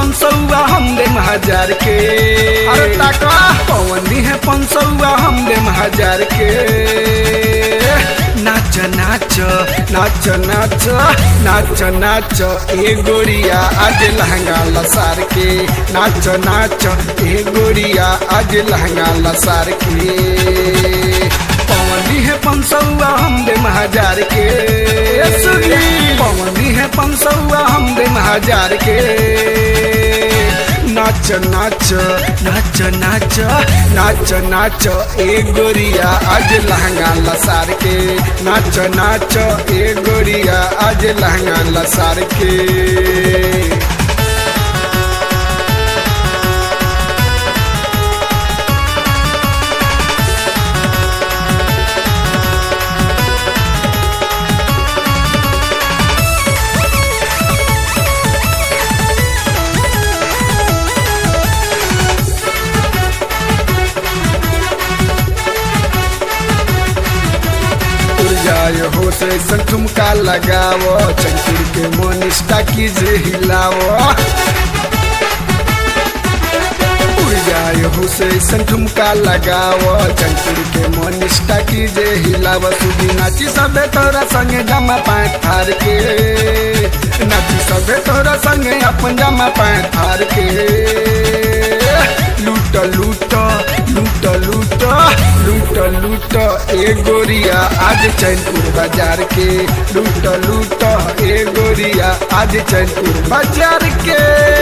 पंसौआ हम दे हजार के अरे ताका पवन दी है पंसौआ हम दे हजार के नाच नाच नाच नाच नाच नाच ए गोरिया आज लहंगा लसार के नाच नाच ए गोरिया आज लहंगा लसार के पवनी है पंसौआ हम दे हजार के पवनी है पंसौआ हम दे हजार के नाच नाच नाच नाच नाच नाच ए गोरिया आज लहंगा लसार के नाच नाच ए गोरिया आज लहंगा लसार के जाय हो से ठुमका लगाओ चंकुर के मोनिस्टा कीजे हिलाओ उड़ जाय हो से ठुमका लगाओ चंकुर के मोनिस्टा कीजे हिलाओ सुधी नाची सबे तोरा संगे जमा पाए थार के नाची सबे तोरा संगे अपन जमा पाए थार के लूट लूट लूट लूट लूट लूट ए गोरिया आज चैनपुर बाजार के लूट लूट ए गोरिया आज चैनपुर बाजार के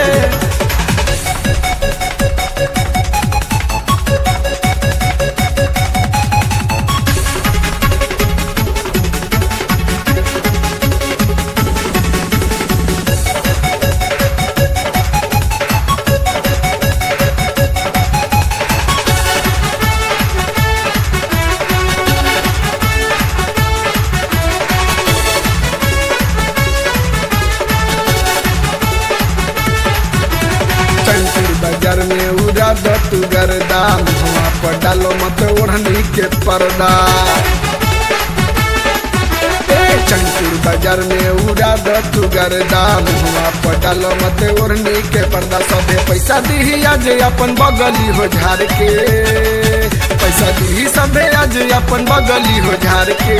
चैनपुर बाजार में उड़ा द तू गर्दा मुहवा पर डालो मत ओढ़नी के पर्दा ए, चैनपुर बाजार में उड़ा द तू गर्दा मुहवा पर डालो मत ओढ़नी के पर्दा सबे पैसा दी आज अपन बगली हो झाड़ के पैसा दी सबे आज अपन बगली हो झाड़ के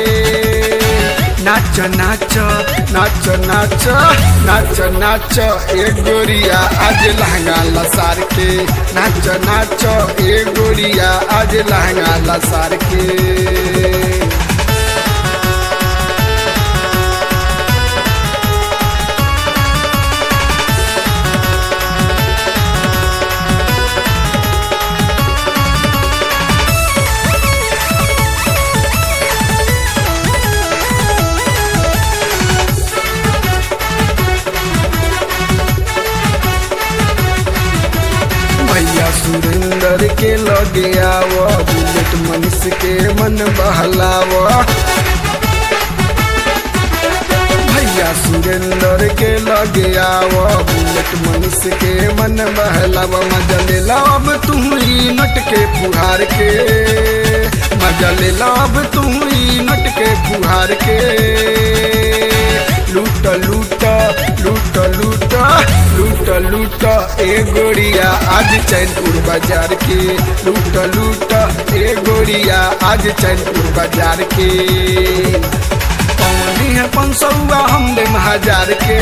नाच नाच नाच नाच नाच नाच ए गोरिया आज लहंगा लसार के नाच नाच ए गोरिया आज लहंगा लसार के भैया सुरेंद्र के लगे आवो बुलेट मनुष्य के मन बहलावो भैया सुरेंद्र के लगे आवो बुलेट मनुष्य के मन बहलावो मजा ले लो अब तुम ही नट के फुहार के मजा ले लो अब तुम ही नट के फुहार के लूट लूट लूट लूट लूट लूट ए गोरिया आज चैनपुर बाजार के लूट लूट ए गोरिया आज चैनपुर बाजार के पवनी है पंसौआ हम दे हजार के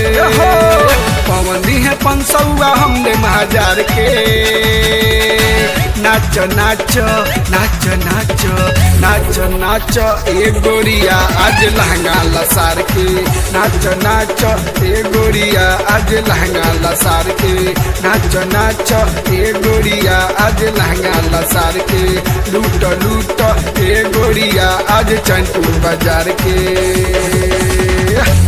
पवनी है पंसौआ हम दे हजार के नाच नाच नाच नाच नाच नाच ए गोरिया आज लहंगा लसार के नाच नाच ए गोरिया आज लहंगा लसार के नाच नाच ए गोरिया आज लहंगा लसार के लूट लूट ए गोरिया आज चैनपुर बाजार के